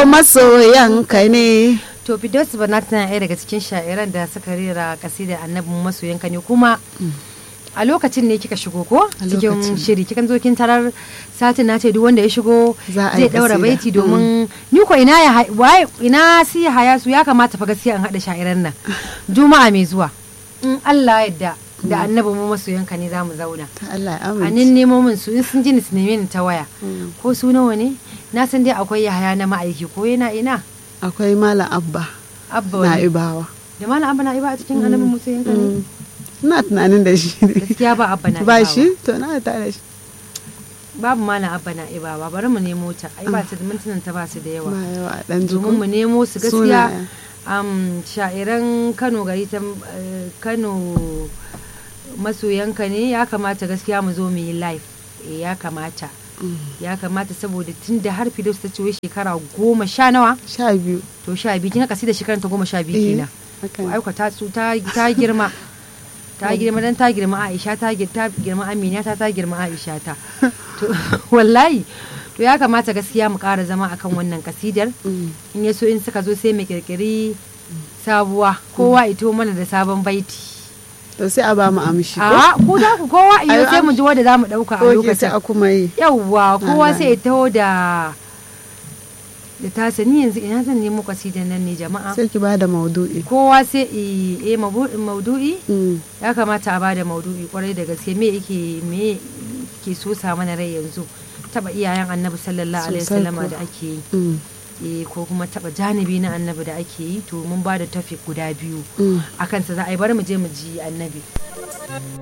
masoyanka ne to Fidos Banat tana ɗaya daga cikin sha'iran da suka rera kasidar annabin masoyanka ne kuma a lokacin ne kika shigo ko A cikin lokacin. shiri kikan zo kin tarar satin na ce duk wanda ya shigo Za a yi zai daura kasida. baiti domin ni ko ina ya hai- waye ina si haya su ya kamata fa gaskiya in hada sha'iran nan juma'a mai zuwa in Allah ya yarda da annabin mu masoyanka ne zamu zauna ta Allah ya a amince nan nemo min su in sun ji ni su neme ni ta waya ko su nawa ne na san dai akwai yahaya na ma'aiki ko yana ina akwai malam abba abba na wani ibawa da malam abba na iba a cikin annabin masoyanka ne ina tunanin da shi ne gaskiya ba abba na ba ibawa. shi to na ta da shi babu malam abba na ibawa bari mu nemo ta ai ba ta da mintunan ta ba su da yawa ba yawa dan domin mu jiko nemo su gaskiya Sunayen. am sha'iran kano gari ta eh, kano masoyanka ne ya kamata gaskiya mu zo mu yi live Eh, ya kamata ya kamata saboda tun da har fidos ta ce wai shekara goma sha nawa sha biyu to sha biyu kin kasi da shekaran ta goma sha biyu Eh, kenan haka ne. aiko ta tsu- ta ta girma ta girma dan ta girma Aisha ta gir- ta girma Amina ta ta girma Aisha ta to wallahi to ya kamata gaskiya mu ƙara zama akan wannan kasidar Mm. in ya so in suka zo sai mu kirkiri sabuwa kowa ito mana da sabon baiti to sai a ba mu amshi ko a ku za ku kowa iyo Ayo, sai mu ji wanda za mu ɗauka a ko ke sai lokacin a kuma yi yawwa kowa Allah. sai ya taho da da tasa ni yanzu ina zan nemo kasidan nan ne jama'a sai ki ba da maudu'i kowa sai i e mabu- maudu'i Mm. ya kamata a bada maudu'i kwarai da gaske me yake me ke so sa mana rai yanzu taba iyayen annabi sallallahu alaihi Sosai wasallama kuwa. da ake yi Mm. eh, ko kuma taba janibi na annabi da ake yi to mun bada tafi guda biyu Mm. a kansa za a yi bari mu je mu ji annabi